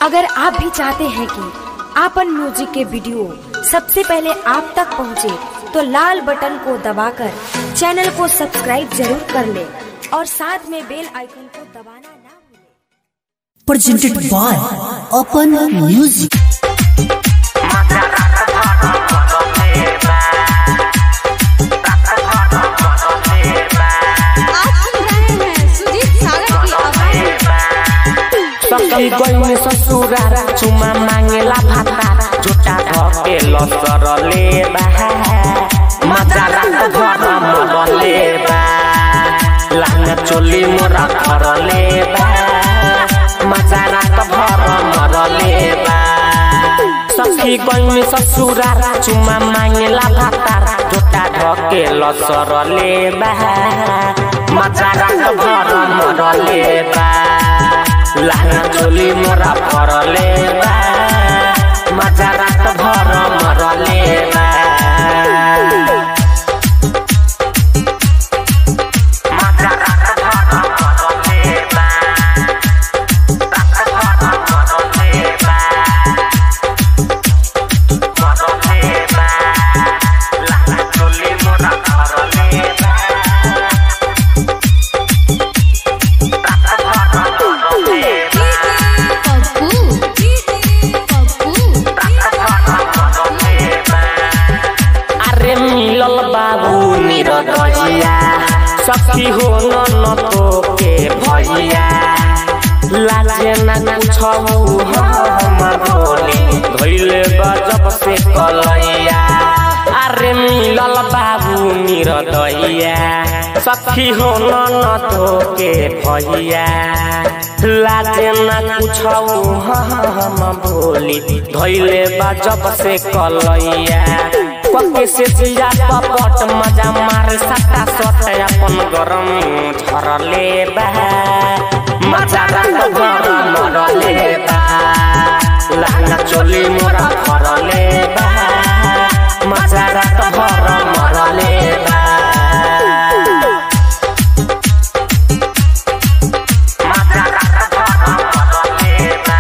अगर आप भी चाहते हैं कि आपन म्यूजिक के वीडियो सबसे पहले आप तक पहुंचे, तो लाल बटन को दबाकर चैनल को सब्सक्राइब जरूर कर ले और साथ में बेल आइकन को दबाना ना भूलें। presented by Open Music. आप सुन रहे हैं सुजीत सागर की आवाज सखी गई ससुरा चुमा मांगेला भाता झुटा धके लसर लेबा मजा रात घर मर लेबा लांग चोली मोरा घर लेबा मजा रात घर मर लेबा सखी गई ससुरा चुमा मांगेला भाता झुटा धके लसर लेबा मजा रात घर मर लेबा लाना चोली मोरा फरले बा मजा रात भर मरले बा मजा रात भर मरले बा रात भर मरले बा मरले बा लाना चोली मोरा फरले बा रात भर मरले बा पप्पू पप्पू अरे मिलल बाबू निरदजिया सखी हो न न तो के भैया लाजे न कुछौ हम भोली धैले गजब से कलैया अरे मिलल बाबू निरदइया सखी हो न न तो के भैया लाजे न कुछौ हम भोली धैले गजब से कलैया पके से जिया पपट मजा मार सटा सट अपन गरम झरले बा मजा रात गरम मरले बा लाना चोली मोरा फरले बा मजा रात गरम मरले बा मजा रात गरम मरले बा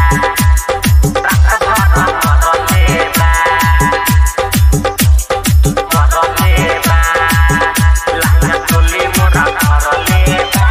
रात गरम मरले बा मरले बा लाना चोली मोरा फरले बा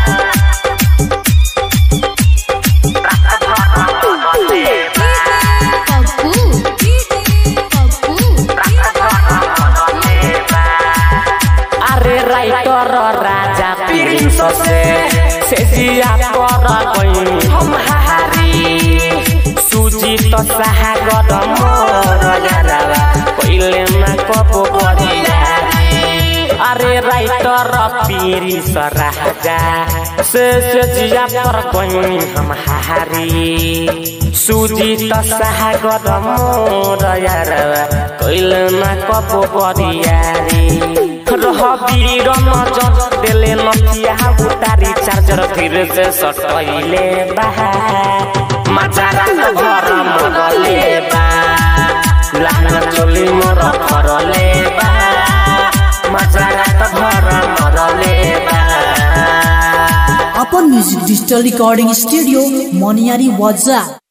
रात भर मरले बा पप्पू पप्पू रात भर मरले बा अरे राइटर राजा प्रिंस से से जिया पर गई हम हारी सुजीत सागर मोर यारा पहिले ना कबो बरिया अरे राइटर पीरिस राजा से से जिया पर गई हम हारी सुजीत सागर मोर यारा पहिले ना कबो बरिया रह वीर नजर देले नथिया उतारी चार्जर फिर से सटैले बा मजा रात घर मरले बा लाना चोली मोर फरले बा मजा रात घर मरले बा Open Music Digital Recording Studio, Moniari Waza.